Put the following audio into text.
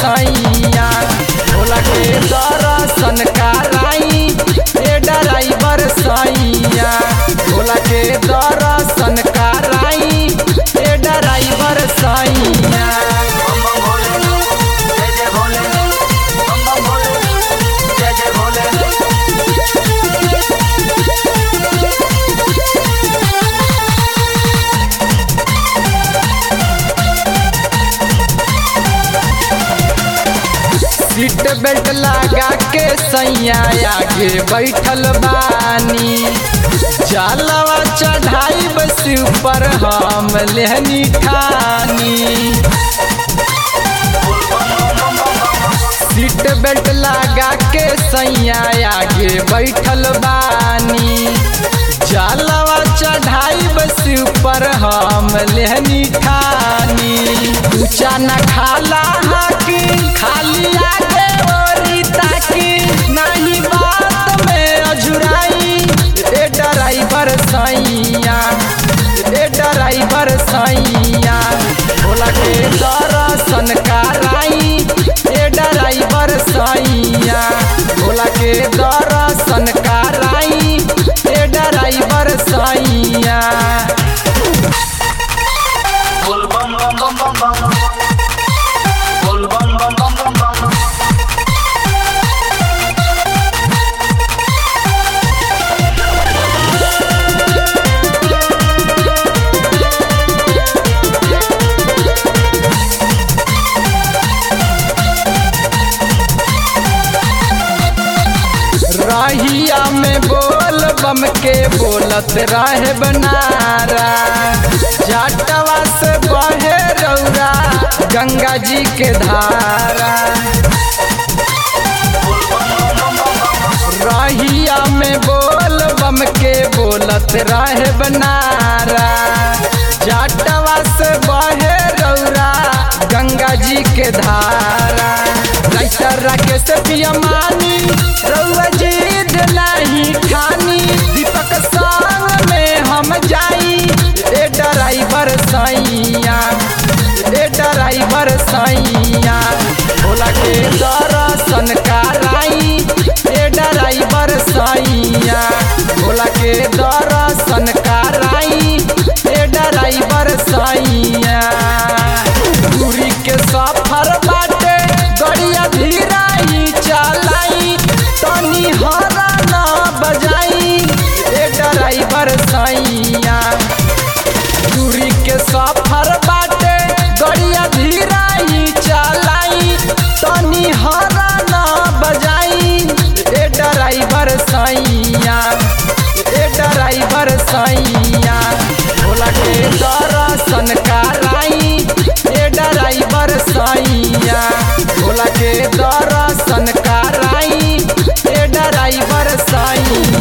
सैया भोला के दर्शन कराई ए ड्राइवर सैया भोला के दर्शन कराई ए ड्राइवर सैया बम बम भोले जय जय भोले बम बम भोले जय जय भोले सीट बेल्ट लगा के सैया आगे बैठल बानी जलवा चढ़ाई बस ऊपर हम लेहनी ठानी सीट बेल्ट लगा के सैया आगे बैठल बानी जलवा चढ़ाई बस ऊपर हम लेहनी ठानी ऊंचा न खाला हाकी खाली आगे ओरी ताकी नहीं बात में अजुराई ए ड्राइवर सैया ए ड्राइवर सैया भोला के दर्शन कराई ए ड्राइवर सैया भोला के दर्शन कराई ए ड्राइवर सैया बोल बम बम बम बम बम बोल बम बम बम बम बम रहिया में बोल बम के बोलत रहे बनारा जाटवा से बहे रौरा गंगा जी के धारा रहिया में बोल बम के बोलत रहे बनारा जाटवा से बहे रौरा गंगा जी के धारा राइटर राकेश पियमानी रौआ जिद नहीं ठानी दीपक संग में हम जाई ए ड्राइवर सैया ए ड्राइवर सैया भोला के दर्शन कराई ए ड्राइवर सैया भोला के दर्शन कराई ए ड्राइवर सैया दूरी के सफर बाटे गड़िया धीराई चलाई तनी हरा ना बजाई ए ड्राइवर सैया दूरी के सफर बाटे गड़िया धीराई चलाई तनी हरा ना बजाई ए ड्राइवर सैया ए ड्राइवर सैया भोला के दर्शन कराई ए ड्राइवर सैया भोला के दर्शन कराई ए ड्राइवर सैया